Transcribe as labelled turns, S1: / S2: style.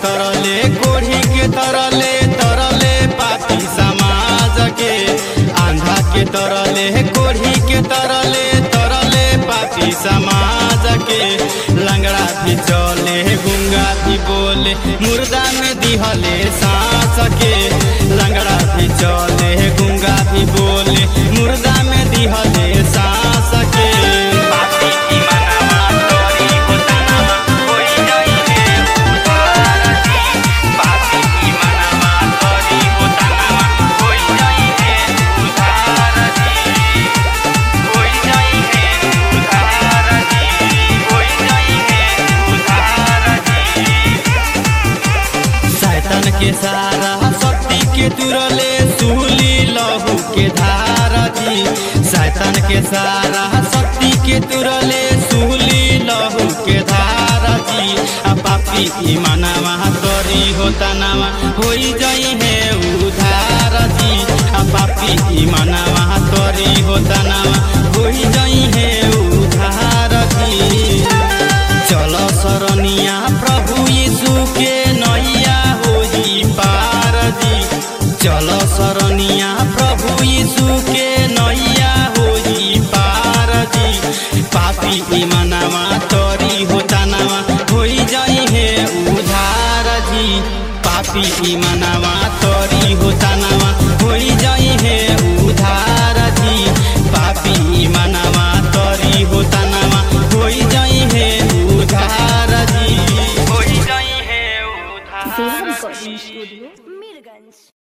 S1: तरले कोढ़ी के तरले तरले पापी समाज के आंधा के तरले कोढ़ी के तरले तरले पापी समाज के लंगड़ा भी चले गुंगा भी बोले मुर्दा में दिहले सांस के लंगड़ा भी चले गुंगा भी बोले मुर्दा में दिहले सांस के पापी की मनवा तोरी होतनवा कोई नहीं है उधार दी पापी की मनवा तोरी होतनवा कोई नहीं है उधार दी कोई नहीं है उधार दी कोई नहीं है उधार दी शैतान के सारा शक्ति के तुरले सूली लहू के धारा जी शैतान के सारा शक्ति के तुरले सूली लहू के धारा जी आ पापी की मनवा तोरी होता नवा होई जाई है उधार जी आ पापी की मनवा तोरी होता नवा होई जाई है उधार जी चलो सरनिया प्रभु यीशु के नैया होई पार जी चलो सरनिया प्रभु यीशु के नैया होई पार जी पापी ईमानवा तोरी होता नवा होई जाई है उधार जी पापी ईमानवा तोरी होता नवा होई जाई है उधार जी पापी ईमानवा तोरी होता नवा होई जाई है उधार जी होई जाई है उधार
S2: Film
S1: जी
S2: Recording Studio, Mirgans.